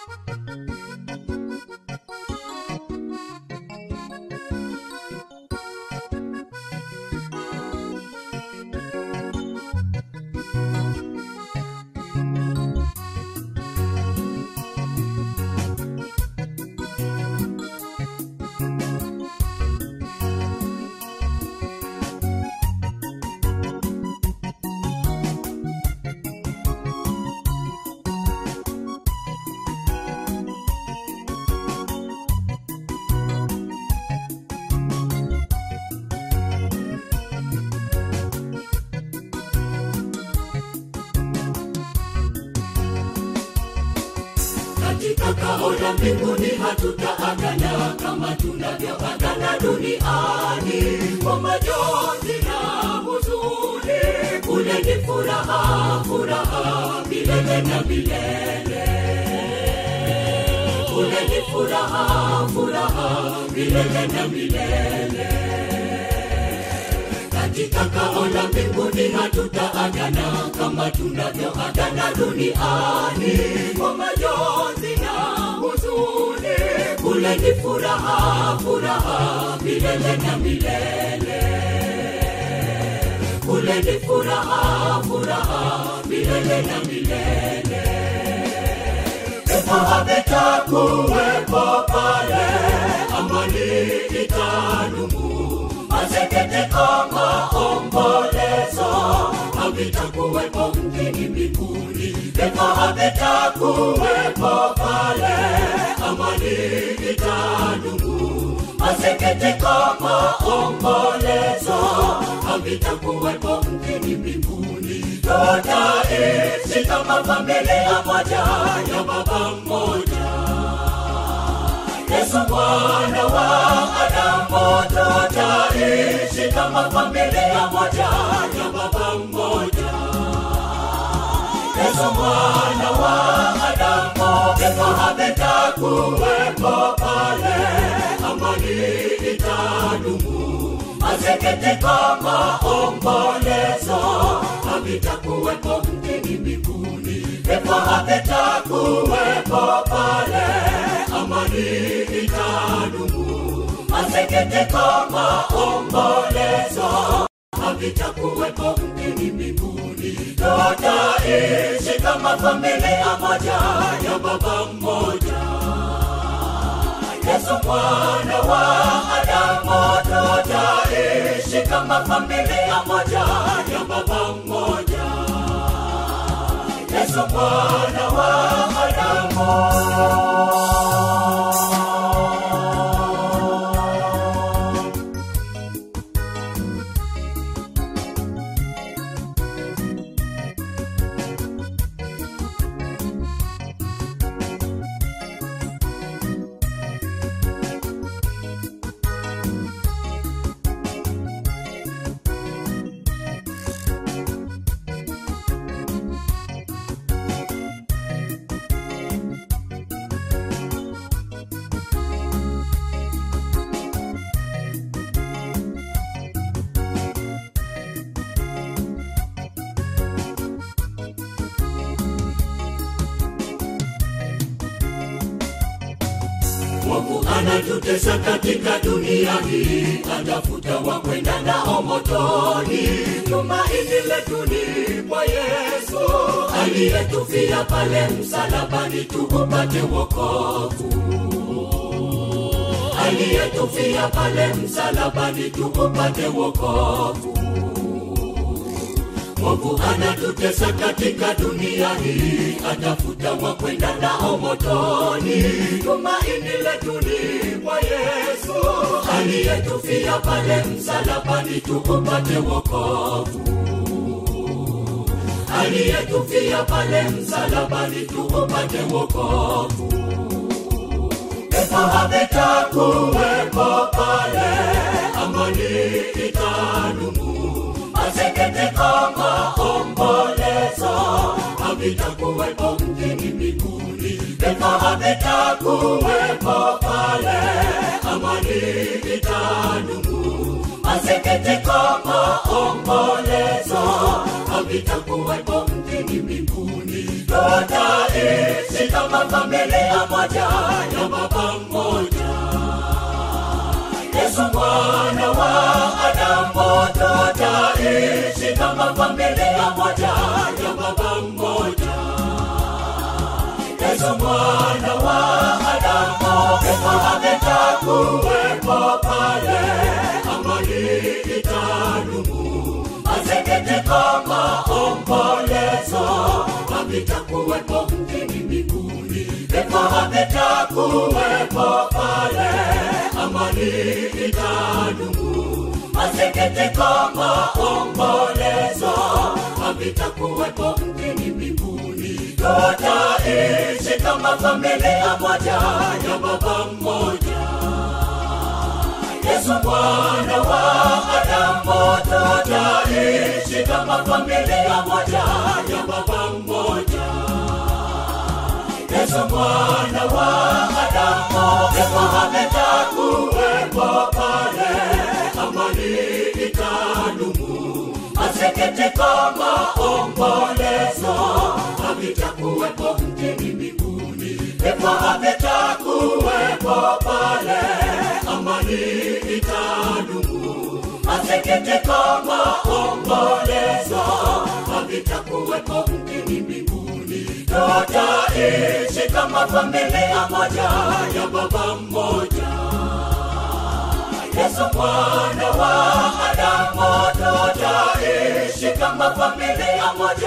katika kao la mbinguni hatutaagana kama tunavyoagana duniani kwa majonzi na huzuni kule ni furaha furaha milele na milele kule ni furaha furaha milele na milele katika kao la mbinguni hatutaagana kama tunavyoagana duniani kwa majonzi na huzuni kule ni furaha furaha milele na milele kule ni furaha furaha milele na milele pepo havitakuwepo pale amani itadumu maseketeko maombolezo havitakuwepo mjini mbinguni pepo havitakuwepo pale amani itadumu maseketeko maombolezo havitakuwepo mjini mbinguni tutaishi kama familia moja ya baba mmoja Yesu mwana wa Adamu, tutaishi kama familia moja ya baba mmoja. Yesu mwana wa Adamu, vifo havitakuwepo pale, amani itadumu. Maseketiko, maombolezo havitakuwepo mjini mbinguni, vifo havitakuwepo pale amani itadumu. Maseketiko, maombolezo havitakuwepo mjini mbinguni. Tutaishi kama familia moja ya baba mmoja. Yesu mwana wa Adamu, tutaishi kama familia moja ya baba mmoja. Yesu mwana wa Adamu. Mungu anatutesa katika dunia hii, atafuta wa kwenda nao motoni. Tumaini letu ni kwa Yesu aliyetufia pale msalabani, tuupate wokovu. Aliyetufia pale msalabani, tuupate wokovu. Mungu anatutesa katika dunia hii, atafuta wa kwenda nao motoni. Tumaini letu ni kwa Yesu aliyetufia pale msalabani, tuupate wokovu. Aliyetufia pale msalabani, tuupate wokovu. Pepo havitakuwepo pale, amani itadumu maseketiko, maombolezo havitakuwepo mjini mbinguni. Pepo havitakuwepo pale, amani itadumu. Maseketiko, maombolezo havitakuwepo mjini mbinguni. Tutaishi kama kama familia moja ya baba mmoja yesu mwana wa adamu tutaishi kama familia moja ya baba mmoja yesu mwana wa adamu kifo havitakuwepo pale amani itadumu maseketiko maombolezo havitakuwepo mjini mbinguni vifo havitakuwepo pale amani itadumu maseketiko maombolezo havitakuwepo mjini mbinguni tutaishi kama familia moja ya baba mmoja yesu mwana wa adamu tutaishi kama familia moja ya baba mmoja yesu mwana wa adamu vifo havitakuwepo pale amani itadumu maseketiko maombolezo havitakuwepo mjini mbinguni vifo havitakuwepo pale amani itadumu maseketiko maombolezo havitakuwepo mjini mbinguni tutaishi kama familia moja ya baba mmoja yesu mwana wa adamu tutaishi kama familia moja